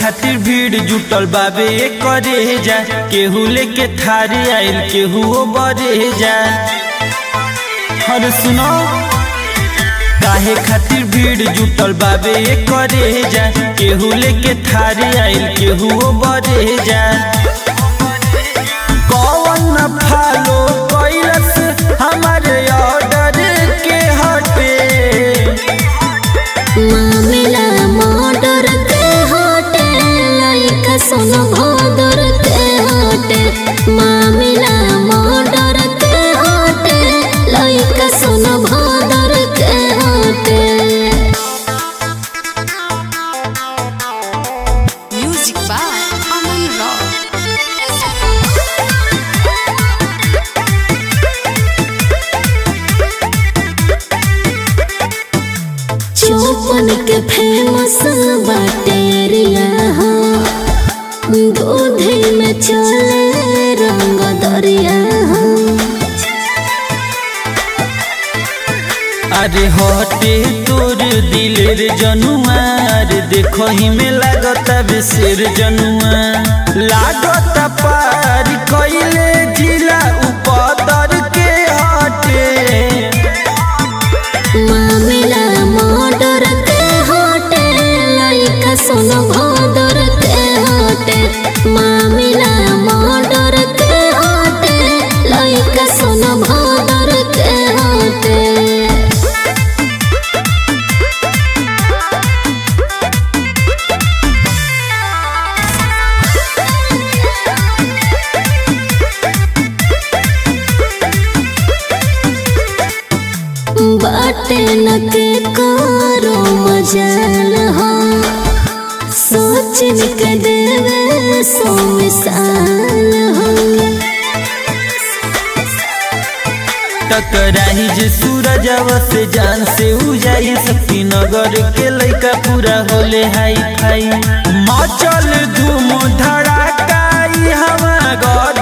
खातिर भीड़ जुटल बाबे करे जा केहू लेके थारी आइल केहू बरे जा हर सुनो काहे खातिर भीड़ जुटल बाबे करे जा केहू लेके थारी आइल केहू बरे जा कौन फॉलो कैलस हमारे ऑर्डर के हटे मामिला मर्डर के होटे लइका सुन भदर के होटे मामिला मर्डर के होटे लइका सुन भदर के होटे Music by Aman Rock. चौपन के फेमस बाटे एरिया हो दूधे में चले रंग दरिया हो अरे हटे तोर दिलेर जनुआर देखो ही में लागता बेसेर जनुआ लागता पार कैले जिला उपदर के हटे मामिला मर्डर के होटे लइका सुन भदर के होटे मामिला मर्डर के होटे लइका सुन भदर के होटे बाटे न के करो मजाल हो सोच के देवे सो मिसाल हो टकराही जे सूरजवा से जान से उजाई शक्ति नगर के लइका पूरा होले हाई फाई मचल धूम धड़ाका ई हवा गद